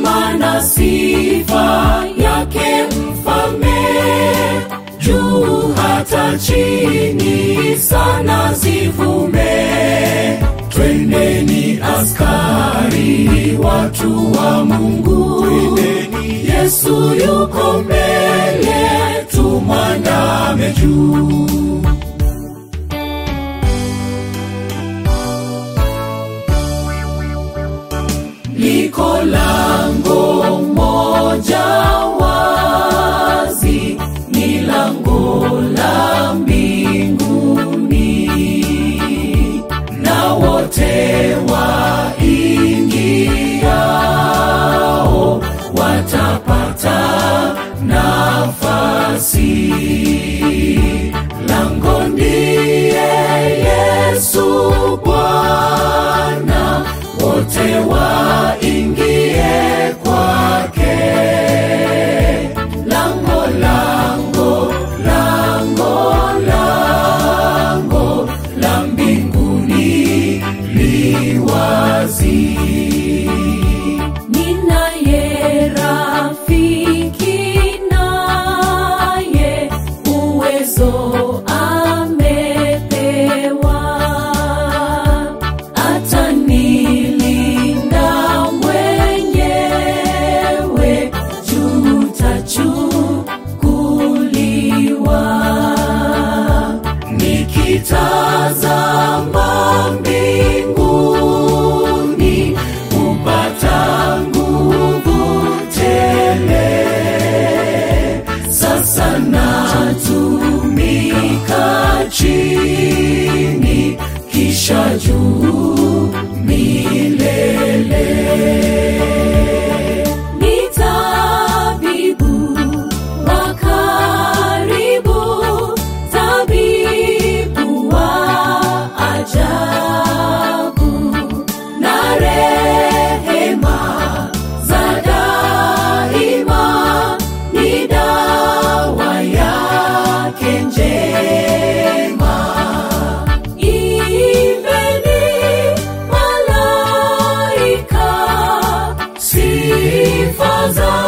heshima na sifa yake mfalme juu hata chini sana zivume twendeni askari watu wa mungu yesu yuko mbele tumwandame juu liko lango moja wazi ni lango la mbinguni na wote waingiao watapata nafasi lango ndiye yesu bwana wote waingie kwake lango lango lango lango la mbinguni liwazi ninaye rafiki naye uwezo amepewa atanilinda mwenyewe jutachukuliwa nikitazama mbinguni kupata nguvu tele sasa natumika chini kisha juu milele ni tabibu wa karibu tabibu wa ajabu na rehema za daima ni dawa yake njema Imbeni malaika sifa za